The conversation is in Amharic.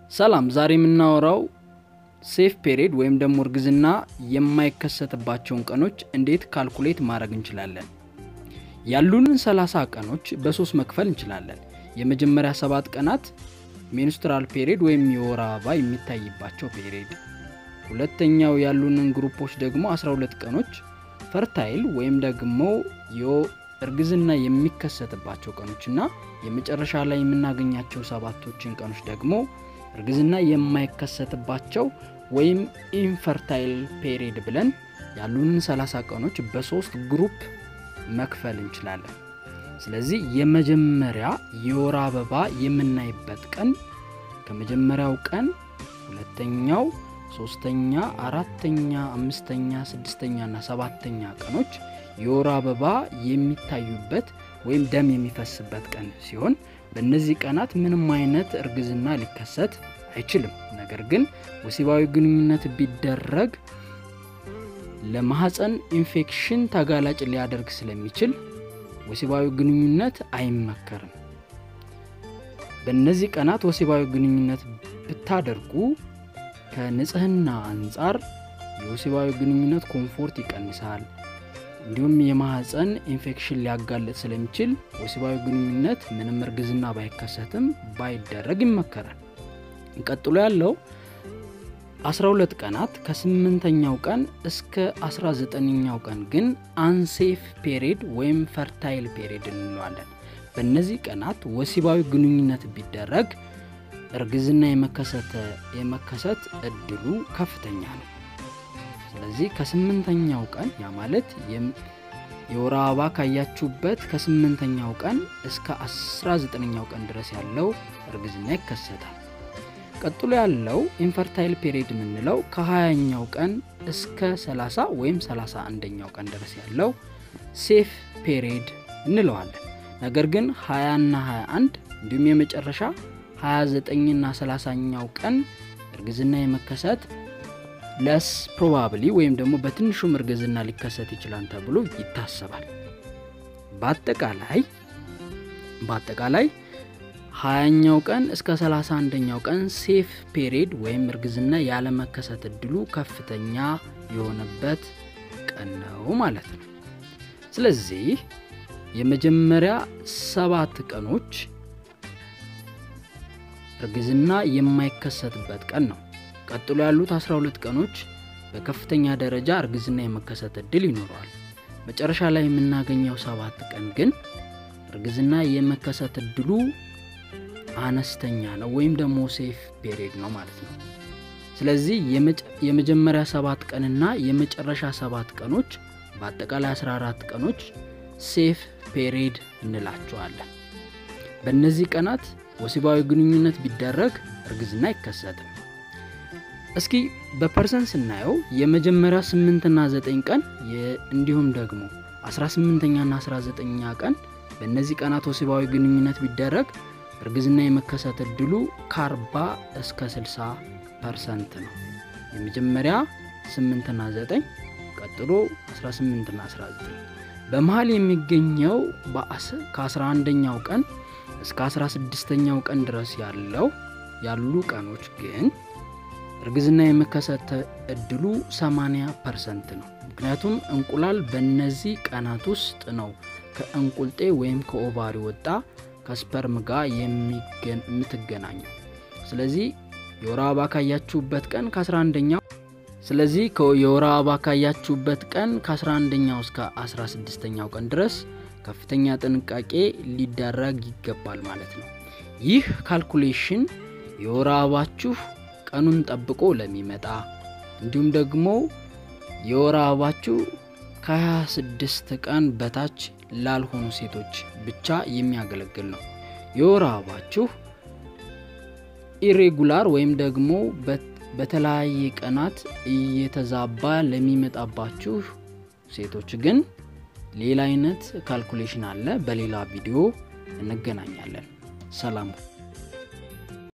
ሰላም፣ ዛሬ የምናወራው ሴፍ ፔሪድ ወይም ደግሞ እርግዝና የማይከሰትባቸውን ቀኖች እንዴት ካልኩሌት ማድረግ እንችላለን። ያሉንን 30 ቀኖች በሶስት መክፈል እንችላለን። የመጀመሪያ ሰባት ቀናት ሜንስትራል ፔሪድ ወይም የወር አበባ የሚታይባቸው ፔሪድ፣ ሁለተኛው ያሉንን ግሩፖች ደግሞ 12 ቀኖች ፈርታይል ወይም ደግሞ እርግዝና የሚከሰትባቸው ቀኖች እና የመጨረሻ ላይ የምናገኛቸው ሰባቶችን ቀኖች ደግሞ እርግዝና የማይከሰትባቸው ወይም ኢንፈርታይል ፔሪድ ብለን ያሉንን 30 ቀኖች በሶስት ግሩፕ መክፈል እንችላለን። ስለዚህ የመጀመሪያ የወር አበባ የምናይበት ቀን ከመጀመሪያው ቀን ሁለተኛው፣ ሶስተኛ፣ አራተኛ፣ አምስተኛ፣ ስድስተኛ እና ሰባተኛ ቀኖች የወር አበባ የሚታዩበት ወይም ደም የሚፈስበት ቀን ሲሆን በእነዚህ ቀናት ምንም አይነት እርግዝና ሊከሰት አይችልም። ነገር ግን ወሲባዊ ግንኙነት ቢደረግ ለማህፀን ኢንፌክሽን ተጋላጭ ሊያደርግ ስለሚችል ወሲባዊ ግንኙነት አይመከርም። በእነዚህ ቀናት ወሲባዊ ግንኙነት ብታደርጉ ከንጽህና አንጻር የወሲባዊ ግንኙነት ኮምፎርት ይቀንሳል። እንዲሁም የማህፀን ኢንፌክሽን ሊያጋልጥ ስለሚችል ወሲባዊ ግንኙነት ምንም እርግዝና ባይከሰትም ባይደረግ ይመከራል። ቀጥሎ ያለው 12 ቀናት ከስምንተኛው ቀን እስከ 19ኛው ቀን ግን አንሴፍ ፔሪድ ወይም ፈርታይል ፔሪድ እንለዋለን። በእነዚህ ቀናት ወሲባዊ ግንኙነት ቢደረግ እርግዝና የመከሰት እድሉ ከፍተኛ ነው። ስለዚህ ከስምንተኛው ቀን ያ ማለት የወር አበባ ካያችሁበት ከስምንተኛው ቀን እስከ 19ኛው ቀን ድረስ ያለው እርግዝና ይከሰታል። ቀጥሎ ያለው ኢንፈርታይል ፔሪድ የምንለው ከ20ኛው ቀን እስከ 30 ወይም 31ኛው ቀን ድረስ ያለው ሴፍ ፔሪድ እንለዋለን። ነገር ግን 20ና 21 እንዲሁም የመጨረሻ 29ና 30ኛው ቀን እርግዝና የመከሰት ለስ ፕሮባብሊ ወይም ደግሞ በትንሹም እርግዝና ሊከሰት ይችላል ተብሎ ይታሰባል። በአጠቃላይ በአጠቃላይ ሀያኛው ቀን እስከ 31ኛው ቀን ሴፍ ፔሪድ ወይም እርግዝና ያለመከሰት እድሉ ከፍተኛ የሆነበት ቀን ነው ማለት ነው። ስለዚህ የመጀመሪያ ሰባት ቀኖች እርግዝና የማይከሰትበት ቀን ነው። ቀጥሎ ያሉት 12 ቀኖች በከፍተኛ ደረጃ እርግዝና የመከሰት እድል ይኖረዋል። መጨረሻ ላይ የምናገኘው ሰባት ቀን ግን እርግዝና የመከሰት እድሉ አነስተኛ ነው ወይም ደግሞ ሴፍ ፔሪድ ነው ማለት ነው። ስለዚህ የመጀመሪያ ሰባት ቀንና የመጨረሻ ሰባት ቀኖች በአጠቃላይ 14 ቀኖች ሴፍ ፔሪድ እንላቸዋለን። በእነዚህ ቀናት ወሲባዊ ግንኙነት ቢደረግ እርግዝና አይከሰትም። እስኪ በፐርሰንት ስናየው የመጀመሪያ 8 እና 9 ቀን እንዲሁም ደግሞ 18ኛ እና 19ኛ ቀን በእነዚህ ቀናት ወሲባዊ ግንኙነት ቢደረግ እርግዝና የመከሰት እድሉ ከ40 እስከ 60 ፐርሰንት ነው። የመጀመሪያ 8 እና 9 ቀጥሎ 18 እና 19 በመሀል የሚገኘው ከ11ኛው ቀን እስከ 16ኛው ቀን ድረስ ያለው ያሉ ቀኖች ግን እርግዝና የመከሰት እድሉ 80 ፐርሰንት ነው። ምክንያቱም እንቁላል በእነዚህ ቀናት ውስጥ ነው ከእንቁልጤ ወይም ከኦቫሪ ወጣ ከስፐርም ጋር የምትገናኘው። ስለዚህ የወር አበባ ካያችሁበት ቀን ከ11ኛው ስለዚህ የወር አበባ ካያችሁበት ቀን ከ11ኛው እስከ 16ኛው ቀን ድረስ ከፍተኛ ጥንቃቄ ሊደረግ ይገባል ማለት ነው። ይህ ካልኩሌሽን የወር አበባችሁ ቀኑን ጠብቆ ለሚመጣ እንዲሁም ደግሞ የወር አበባችሁ ከ26 ቀን በታች ላልሆኑ ሴቶች ብቻ የሚያገለግል ነው። የወር አበባችሁ ኢሬጉላር ወይም ደግሞ በተለያየ ቀናት እየተዛባ ለሚመጣባችሁ ሴቶች ግን ሌላ አይነት ካልኩሌሽን አለ። በሌላ ቪዲዮ እንገናኛለን። ሰላም